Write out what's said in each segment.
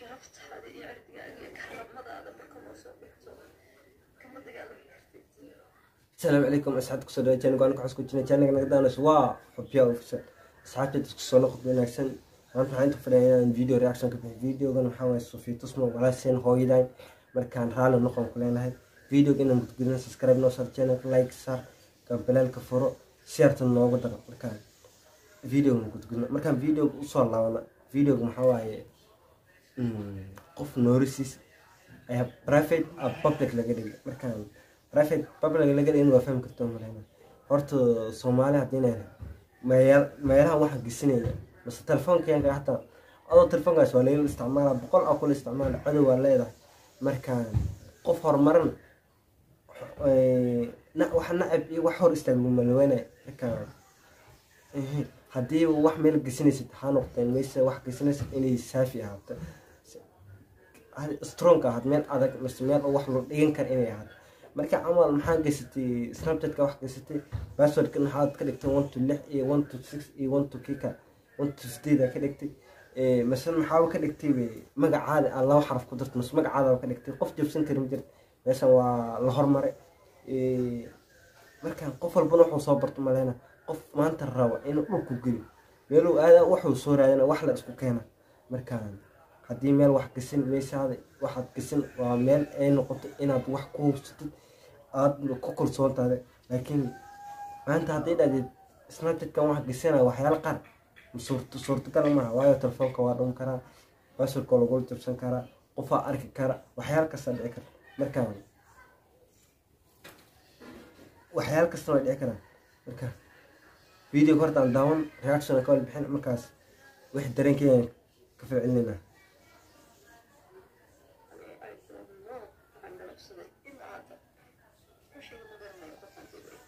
sharaftaada iyo cirdigaaga iyo karamadaada marka noo soo dhigto kama dagaalami kartid asalaamu calaykum asxaabta kusoo dhawa channel aan ku xusku jirnay channel naga daanas waa xubbiya ofisa asxaabta isku soo noqod wanaagsan maanta waxaan inta fadhiya inaan video reaction ka bixiyo videogan waxaa waaye sofii tusmo walaasheen hooyadan markaan raalli noqon ku leenahay videoga inaan gudgudina subscribe noo saar channel like saar gambaleelka furo sheerta noogu daro markaan videoga gudgudna markaan videoga usoo laabana videoga maxaa waaye qof noorisiis ayaa private a public laga dhigay markaan private public laga dhigay in waa fahmi karto maleyna horta soomaali haddii inay meeyal meelahan waxaa gesinaya mase telefoonkayanka hataa adoo telefoonkaas waa layla isticmaala boqol aa kula isticmaala cadow waa leedahay markaan qof horumaran na- wax nacab iyo wax hor istaagu malaweynaya markaan haddii wax meel gesinaysid ha noqdeen mayse wax gesinaysid inay saafi ahaato strong ahaad meel adag mise meel wax loo dhigan kara inay ahaato marka camal maxaa geysatay snapchatka wax geysatay passwordka maxaad ka dhigtay one to lix iyo one to six iyo one to kika one to sideed aa ka dhigtay mise maxaaba ka dhigtay magacaada aan laba xaraf ku darto mise magacaada ka dhigtay qof jabsan kari ma jirta meeshan waa la hormaray markaan qof walbana wuxuu soo barto maleyna qof maanta raba inuu dhulku geliyo meeluu aada wuxuu soo raadina wax la isku keena markaan haddii meel wax gasin meeshaada waxaad gasin waa meel ay noqoto inaad wax ku hubsatid aada ku kalsoontaada laakiin maanta hadday dhahdeed snapchatkan wax gasina waxyaala qaar suurta suurtagal maaha waayo telefoonka waa dhum karaa basurka waa lagula jabsan karaa qofaa arki kara waxyaala kasta dhici kara markaan waxyaala kasta waa dhici karaa marka videoga horta aan daawan reaction ka wal bixin markaas wixii dareenkeena ka falcelinayna I don't know waxaan galabsaday ilaa hadda rushiga ma garanayo qofaan dibay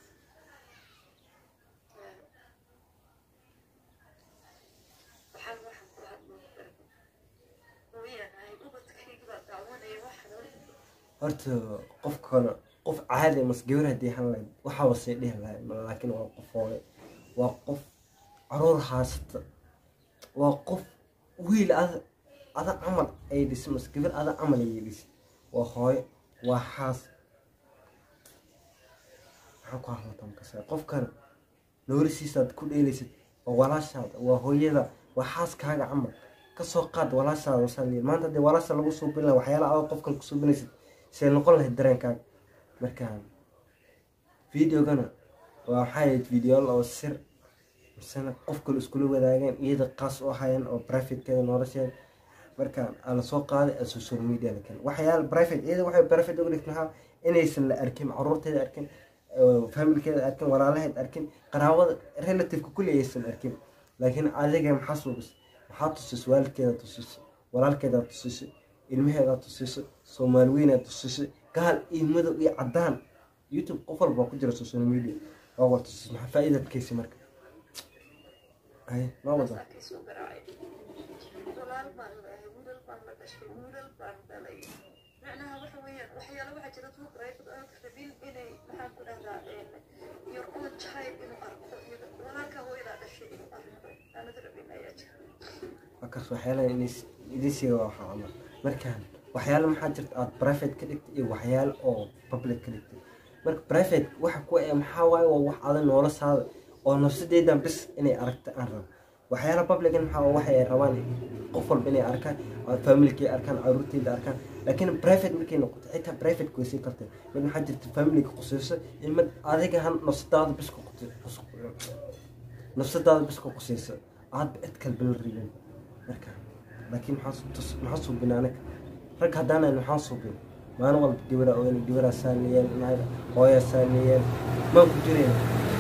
waxaan waxaan ku hadlo garba hooyanahay ubadkayga baa daawanaya waxaan horta qofkana qof caadi mas gabar haddii han lahayd waxaaba sii dhihi lahay laakiin waa qof hooye waa qof caruur haasata waa qof wiil ada ada camal ay dhisa mas gabar ada camal ayay dhisa waa hooye waa xaas maxaan ku hadlata makasa qofkan noorisiisaad ku dheelaysid waa walaashaada waa hooyada waa xaaskaaga camal kasoo qaad walaashaada wasaaliya maanta haddii walaasha lagu suubin laha waxyaala adag qofkan ku suubinaysid see noqon lahayd dareenkaaga markaan videogana waa waxaa ahayd videoal oo sir misena qof kale iskula wadaageen iyada qaas u ahayeen oo privatekeeda nolosheeda markaan aa lasoo qaaday a social media la keenay waxyaala private iyada waxay private uga dhigtay maxaa inaysan la arkin caruurteeda arkin familkeeda arkin walaalaheed arkin qaraabada relativeka kulli aysan arkin laakiin adiga maxaa suubis maxaa tusisay waalidkeeda tusisay walaalkeeda tusisay ilmaheeda tusisay soomaali weynaa tusisay gaal iyo madow iyo cadaan youtube qof walba ku jira social media waa wal tusis maxaa faa'iidadkeysi marka hay ma wada soo garaacay walaal baan leeyahay wiilal baan la dhashay wiilal baan dhalay macnaha waxa weeyaan waxyaala waxaa jira dadku private aan rabin inay maxaan ku dhahdaa your own child inuu arko walaalka hooyadaa dhashay inuu arko aanad rabin ayaa jira markaas waxyaalaha idin siiga waxaa camal markaan waxyaala maxaa jirta aada private ka dhigtay iyo waxyaala oo public ka dhigtay marka private waxa ku ee maxaa waaye waa wax adag noloshaada oo nafsadeydan bis inay aragta aan rabo waxyaala publican maxaa waa waxay rabaan qof walba inay arkaan familkay arkaan caruurteyda arkaan laakiin private markay noqoto xitaa private way sii kartay mid maxaa jirta familiga qusayso iyo mid adiga han nafsadaada bis ku nafsadaada bis ku qusayso aadba cid kalba la ribin marka laakiin maxaa suubin anaga rag haddaanan maxaa suubin maalin walba gabara oyn gabaraa saaniyeen naag hooyaa saaniyeen maan ku jireen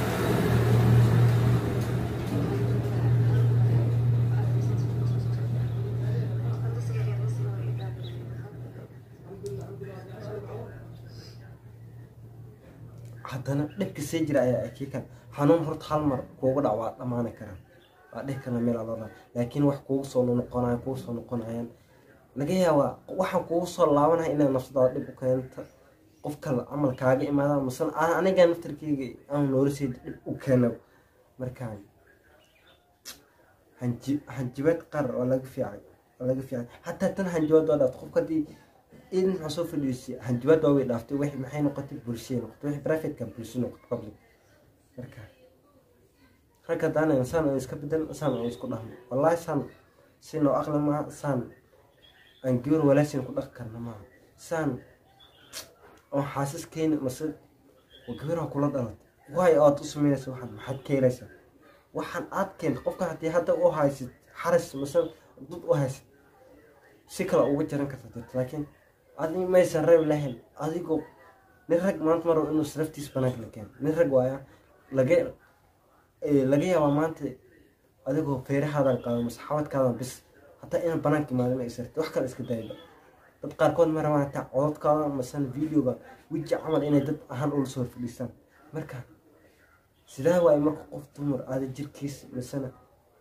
haddana dhibka sii jira ayaa akiikan xanuun horta hal mar kuugu dhac waa dhammaani karaan waa dhihi karna meel aloo dhan laakiin wax kuugu soo noqonaya kuugu soo noqonayaan laga yaabaa waxaan kuugu soo laabanaya inaa nafsadaada dhib u keento qof kale camal kaaga imaada masana aniga naftarkeyga aan nolosheeda dhib u keena markaan hanjibaad qaar oo laga fiicay laga fiican xataa tan hanjabaad waa dhaaftay qofka haddii in maxaa soo fadhiisay hanjabaad waa way dhaaftay wix maxay noqotay bulshay noqotay wixii privateka bulsho noqotay public marka ragga haddaan saan aan iska bedel saan aan isku dhahno wallaahi saan si noo aqli maaha saan aan gabar walaashin ku dhaqi karna maaha saan oo xaasiskeena mase oo gabar ha kula dhalatay waay aad u sameynaysa waxaan maxaad ka helaysaa waxaan aad keenta qofkan haddii hadda u haysid xaris mase dad u haysid si kale uga jaran karta jirta laakiin adi maysan reeb lahayn adigoo nin rag maanta maro inuu saraftiis banaanka la keeno nin rag waaya laga laga yaabaa maanta adigoo feerahaadan qaado mase xabadkaadan bis hataa inaan banaanka imaadin ay sarti wax kale iska dayba dad qaarkood ma rabaan hataa cododkaada masena videoga weji camal inay dad ahaan ula soo fadhiistaan marka sidaa waaye marka qof dumar aada jirkiisa masena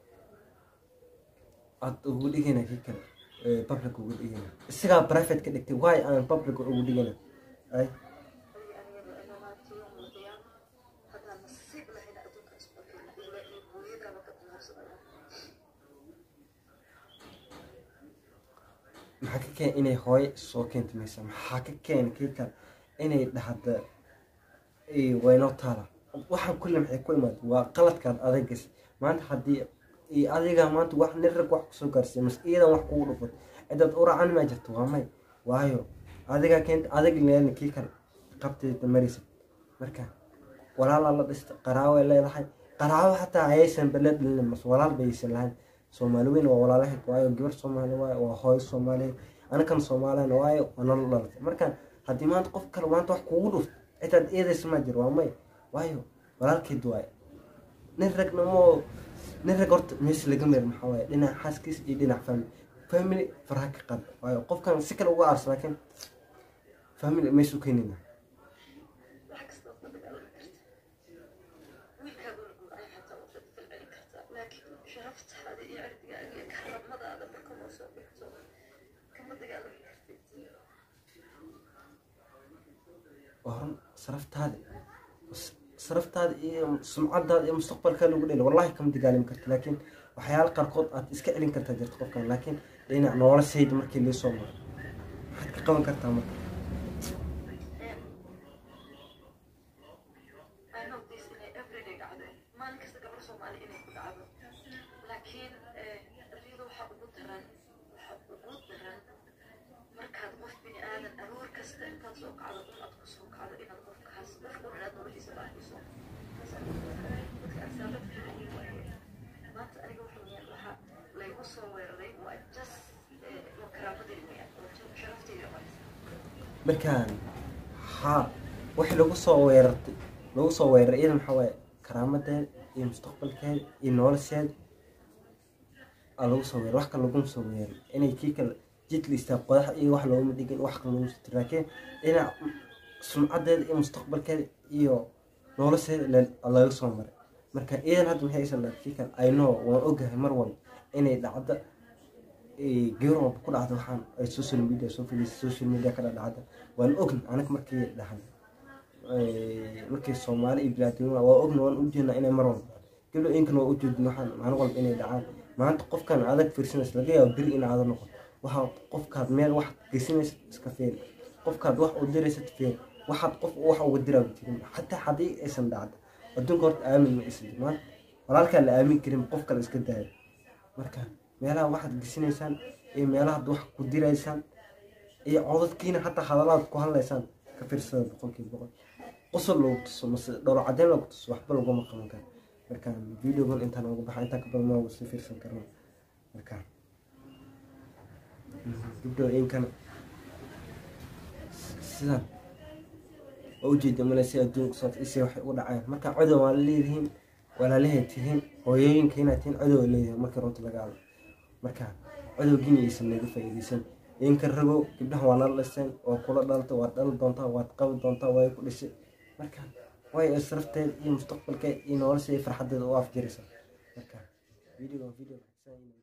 aada ugu dhigayna kii kale public ugu dhigayna isagaa private ka dhigtay waay aan public ugu dhigayna ay haddaan nasiib lahayn adduunka isku keena ilaa iyo hooyadaaba ka diyaarsanaya maxaa ka keena inay hooyo soo keenta maysa maxaa ka keena kii kale inay dhahda waynoo taala waxaan kulle maxay ku imaada waa qaladkaad adagas maanta haddii adiga maanta wax nin rag wax kusoo gaarsiiya mas iyadan wax kugu dhufat cidaad u raacan maa jirto waa may waayo adigaa keenta adag leelna kii kale qabteeda maraysa marka walaalaa la dhista qaraaway leedahay qaraawo xataa ayaysan bala dhalin mas walaal baysan lahayn soomaali weyn waa walaalaheed waayo gabar soomaali waayo waa hooyo soomaaliyeed anakan soomaaliyana waayo waa nolol dhalatay marka haddii maanta qof kale maanta wax kugu dhufto cidaad eedaysa maa jiro waa may waayo walaalkeed waayo nin ragna moo nin rag horta meesha laga meer maxaa waaye dhinac xaaskiis iyo dhinac family family faraha ka qaad waayo qofkan si kale uga aarsa laakiin family meesha u keenina wax kasta oo dagaalami karta wiilkaaga la guuraya xataa waad falcelin kartaa laakiin sharaftaada iyo cirdigaaga iyo karamadaada marka loo soo bixto kama dagaalami kartid waa run saraftaada saraftaada iyo sumcadaada iyo mustaqbalkaa lagu dheli wallahi kama dagaalami karta laakiin waxyaala qaarkood aad iska celin kartaa jirta qofkan laakiin dhinac noloshayda markii lii soo maro maxaad ka qaban kartaa marka I know this inay everyday dhacdo maalin kasta gabar soomaali inay ku dhacdo laakiin riyada waxaa ugu daran waxaa ugu daran markaad qof bini aadan aroor kasta intaad soo kacdo in aad ku soo kacdo inaad qofkaas qof u inaad noloshiisa baahiso dadka asaabadka maanta aniga waxa weyaan waxaa laygu soo weeraray waa just waa karaamadayda weyaan oo sharaftayda maraysa markaan haa wixii lagu soo weerartay lagu soo weeraray iyada maxaa waaye karaamadeeda iyo mustaqbalkeeda iyo nolosheeda aa lagu soo weeray wax kale laguma soo weeray inay kii kale jidla istaag qodax iyo wax looguma dhigin wax kale laguma soo laakiin dhinac sumcadeeda iyo mustaqbalkeeda iyo nolosheeda la- laga soo maray marka iyadan hadda maxay aysan dhahay kii kale i know waan ogahay mar walba inay dhacda gabar walba ku dhacda waxaan ay social media soo fadhiisa social media ka dhacda waan ogn anaga markii dhahan markii soomaali iyo bilaadnimada waa ogna waan ujeednaa inay mar walba gabdho inkana waa ujeedin waxaan maalin walba inay dhacaan maanta qofkan adag fiirsanaysa laga yaabo beri in aada noqoto waxaa qofkaad meel wax geysanaysa iska feeri qofkaad wax u diraysad feeri waxaad qof wax uga diraa jirin xataa haddii aysan dhacda adduunka horta aamin ma isin maanta walaalkaa la aamin karin qof kale iska daayo marka meelaha waxaad gesinaysaan iyo meelahaad wax ku diraysaan iyo codadkiina xataa hadalaad ku hadlaysaan ka fiirsada boqolkiiba boqol qosol loogu tuso mase dhowr cadeen loogu tuso waxba laguma qaban karo marka videogan intaan uga baxa intaan ka badan ma sii fiirsan karno marka gabdhooyinkana sidan oo ujeeda male si adduunka soo isi waxay u dhaceen marka codow waa leedihiin walaalahay tihiin hooyooyinka inaad tihiin codow leedihiin markii runta laga hadlo marka codowgiina aysan naga faa'iidaysan inka rago gabdhaha waa nala dhiseen waa kula dhalta waad dhali doontaa waad qabi doontaa way ku dhisay marka way israfteed iyo mustaqbalkeed iyo nolosha iyo farxadeeda u afjiraysa marka video video